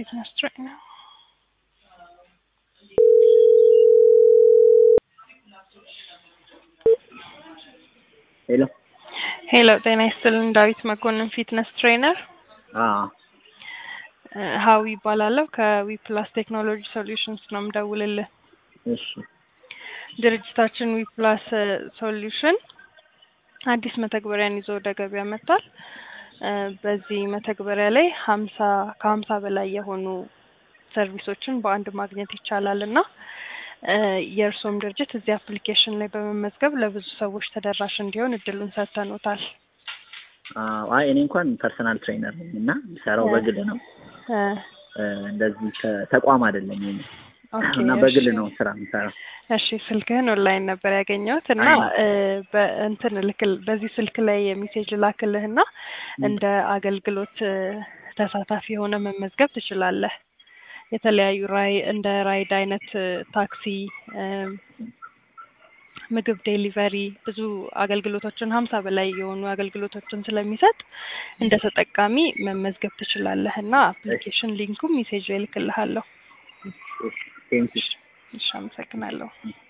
Fitness trainer. ሄሎ ሄሎ ጤና ይስጥልን። ዳዊት መኮንን ፊትነስ ትሬነር አዎ ሀዊ ይባላለሁ። ከዊ ፕላስ ቴክኖሎጂ ሶሉሽንስ ነው የምደውልልህ። እሺ ድርጅታችን ዊ ፕላስ ሶሉሽን አዲስ መተግበሪያን ይዞ ወደ ገበያ መጥቷል። እ በዚህ መተግበሪያ ላይ ሀምሳ ከሀምሳ በላይ የሆኑ ሰርቪሶችን በአንድ ማግኘት ይቻላል እና እ የእርስዎም ድርጅት እዚህ አፕሊኬሽን ላይ በመመዝገብ ለብዙ ሰዎች ተደራሽ እንዲሆን እድሉን ሰጥተኖታል። አዎ አይ እኔ እንኳን ፐርሰናል ትሬነር ነኝ እና የምሰራው በግል ነው እ እ እንደዚህ ተ- ተቋም አይደለም የኔ ኦኬ፣ እና በግል እሺ። ነው ስራ የምሰራው። እሺ ስልክህን ኦንላይን ነበር ያገኘሁት እና አይ። እ በእንትን ልክል በዚህ ስልክ ላይ የሚሴጅ ላክልህና እንደ አገልግሎት እ ተሳታፊ የሆነ መመዝገብ ትችላለህ። የተለያዩ ራይ እንደ ራይድ አይነት እ ታክሲ እ ምግብ ዴሊቨሪ ብዙ አገልግሎቶችን ሀምሳ በላይ የሆኑ አገልግሎቶችን ስለሚሰጥ እንደ ተጠቃሚ መመዝገብ ትችላለህ እና አፕሊኬሽን ሊንኩም ሜሴጅ ላይ እልክልሃለሁ። ቴንኪው እሺ አመሰግናለሁ።